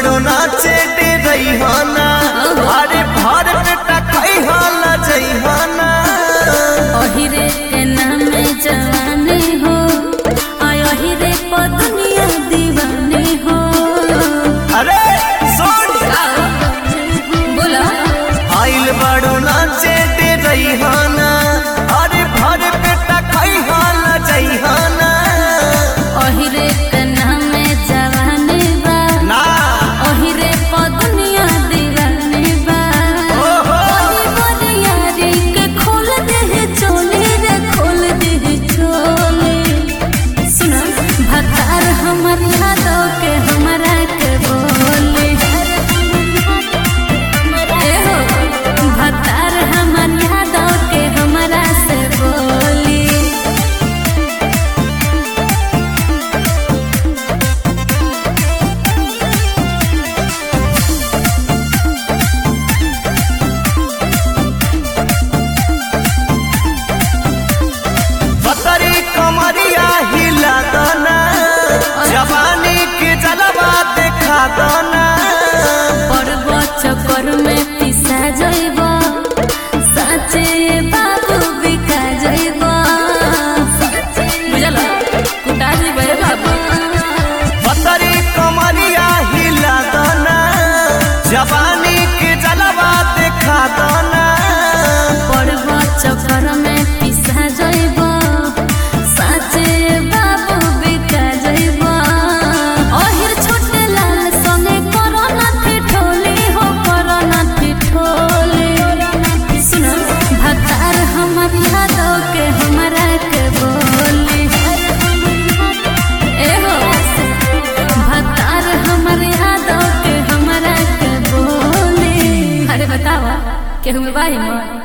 बड़ो नाचे दे रहीहाना अरे भर पेटा खैहाला जइहाना ओहिरे के नामे जवानी हो आय ओहिरे प दुनिया दीवानी हो अरे सुन बोला आइल बड़ो नाचे दे रहीहाना अरे भर पेटा खैहाला जइहाना ओहिरे के नामे जवानी बा ना ओहिरे प दुनिया दीवानी बा ओहो। ओही बरियारी के खोल दे चोली रे खोल दे चोली सुना भतार हमर यादव के हमरा के बोली ए हो भतार हमर यादव के हमरा से बोली बतरी कमरिया हिला दना जवानी के जलवा देखा दना पर्व चक्कर में पिसा जइब साचे बाबू बिका जइब बुझल कुटा जइब रे बाबू बतरी कमरिया हिला दना जवानी के जलवा देखा दना पर्व चक्कर में पिसा जइब साचे बाबू बिका जइब ओहिर छोटे लाल संगे करना ठिठोली हो करना ठिठोली सुन भतार हमर यादव के हमरा के बोली ए हो भतार हमर यादव के हमरा के बोली अरे बतावा केहू में बाई मन